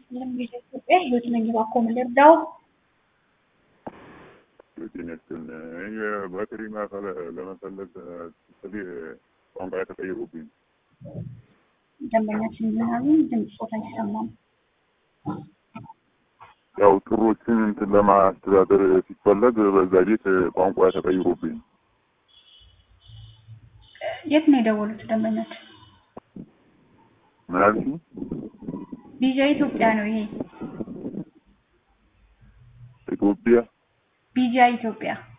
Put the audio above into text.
ይስጥልኝ ቪኦኤ ኢትዮጵያ ህይወት ነኝ። እባክዎ ምን ልርዳዎ? ጤናችን የባትሪ ማዕከል ለመፈለግ ስል ቋንቋ ተቀይሮብኝ ደንበኛችን ምናሉ ድምፅ ጾታ አይሰማም። ያው ጥሮችን እንትን ለማስተዳደር ሲፈለግ በዛ ቤት ቋንቋ ተቀይሮብኝ የት ነው የደወሉት ደንበኛችን? ምን አልሽኝ? ቪዛ ኢትዮጵያ ነው ይሄ። ኢትዮጵያ ቪዛ ኢትዮጵያ